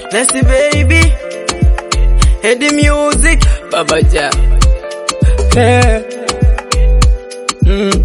Blessy baby. Head the music. Baba Ja. Yeah. Mm.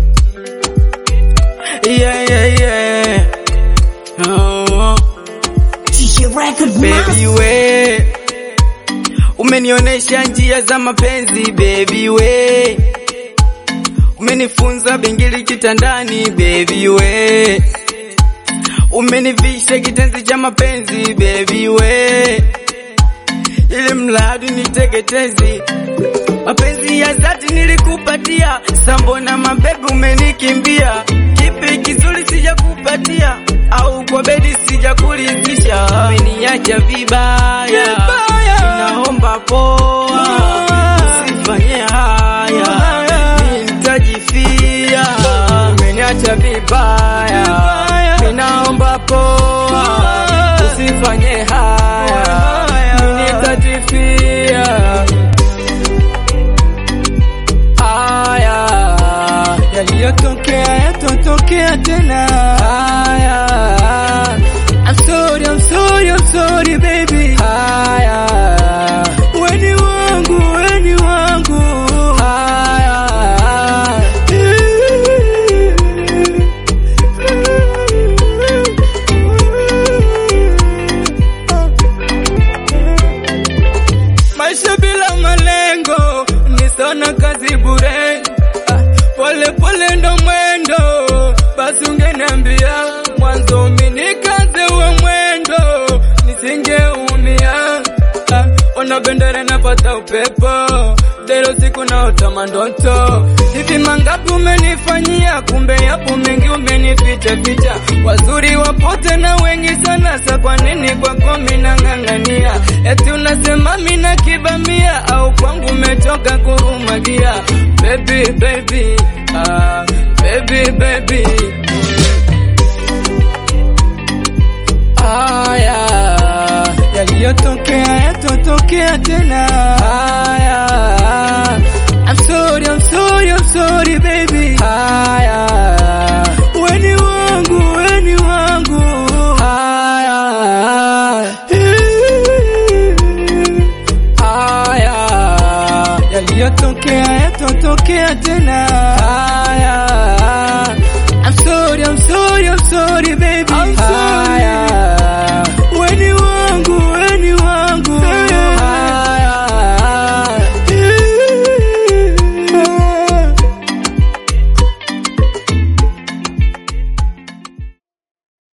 Yeah, yeah, yeah. Oh. TJ Record Baby we. Umenionesha njia za mapenzi baby we. Umenifunza bingili kitandani baby we. Umenivisha kitenzi cha mapenzi baby we. Ili mradi niteketezi mapenzi ya dhati nilikupatia, sambona mabebi umenikimbia? Kipi kizuri sijakupatia, au kwa bedi sijakulizisha? Umeniacha vibaya, naomba poa, usifanye haya, nitajifia. Umeniacha vibaya, ninaomba poa, usifanye haya, nitajifia. Haya yaliyotokea yatotokea tena. Haya, I'm sorry, I'm sorry, I'm sorry baby. Haya, weni wangu, weni wangu. Haya, maisha bila malengo ni sana kazi bure. Ah, Pole pole ndo mwendo, basi ungeniambia mwanzo mimi nikaze uwe mwendo, nisingeumia. Ah, Ona bendera napata upepo, dero siku naota mandoto. Hivi mangapi umenifanyia, kumbe yapo mengi umenificha ficha. Wazuri wapote na wengi sana, sa kwa nini kwako mimi nang'ang'ania? Eti unasema mimi na kibamia, au kwangu umetoka kurumagia? Baby baby, ah, baby baby. Haya yaliyotokea yatotokea tena. Haya, I'm sorry, I'm sorry, I'm sorry baby. Haya, weni wangu, weni wangu. Haya, haya yaliyotokea yatotokea tena. Haya, I'm sorry, I'm sorry, I'm sorry baby. I'm sorry.